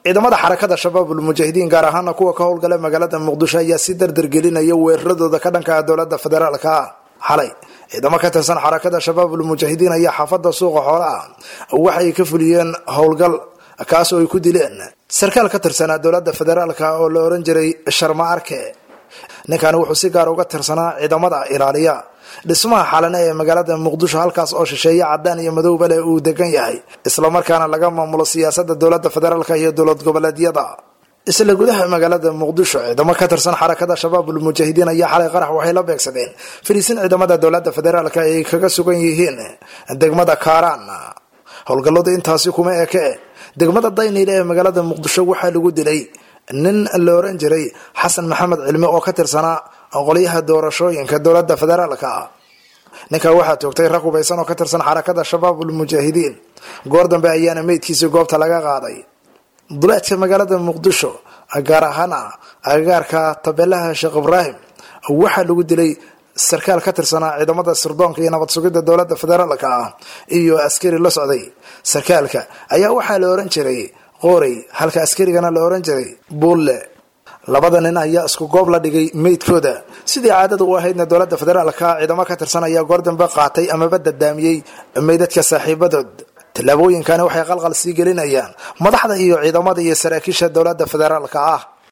ciidamada xarakada shabaabul mujaahidiin gaar ahaana kuwa ka howlgala magaalada muqdisho ayaa si dardargelinaya weeraradooda ka dhanka ah dowlada federaalka ah xalay ciidamo ka tirsan xarakada shabaabul mujaahidiin ayaa xaafada suuqa xoolaah waxay ka fuliyeen howlgal kaas oo ay ku dileen sarkaal ka tirsanaa dowlada federaalka oo la oran jiray sharma arke ninkani wuxuu si gaar uga tirsanaa ciidamada ilaaliya dhismaha xalane ee magaalada muqdisho halkaas oo shisheeye cadaan iyo madowba leh uu degan yahay islamarkaana laga maamulo siyaasada dowlada federaalk iyo dowlad goboleedyada isla gudaha magaalada muqdisho ciidamo ka tirsan xarakada shabaabul mujaahidiin ayaa xalay qarax waxay la beegsadeen fariisin ciidamada dowlada federaalk ay kaga sugan yihiin degmada kaaraan howlgalladu intaasi kuma eke degmada dayniile ee magaalada muqdisho waxaa lagu dilay nin la oran jiray xasan maxamed cilmi oo ka tirsanaa qolyaha doorashooyinka dowlada federaalka ninkaa waxaa toogtay rag hubaysan oo ka tirsan xarakada shabaabul mujaahidiin goor dambe ayaana meydkiisii goobta laga qaaday duleedka magaalada muqdisho gaar ahaana agagaarka tabeelaha sheekh ibraahim waxaa lagu dilay sarkaal ka tirsanaa ciidamada sirdoonka iyo nabad sugidda dowlada federaalka ah iyo askari la socday sarkaalka ayaa waxaa la oran jiray qoorey halka askarigana la oran jiray buulle labada nin ayaa isku goob la dhigay meydkooda sidii caadada u ahaydna dowlada federaalka ciidamo ka tirsan ayaa goor dambe qaatay amaba dadaamiyey meydadka saaxiibadood tallaabooyinkani waxay qalqal sii gelinayaan madaxda iyo ciidamada iyo saraakiisha dowlada federaalka ah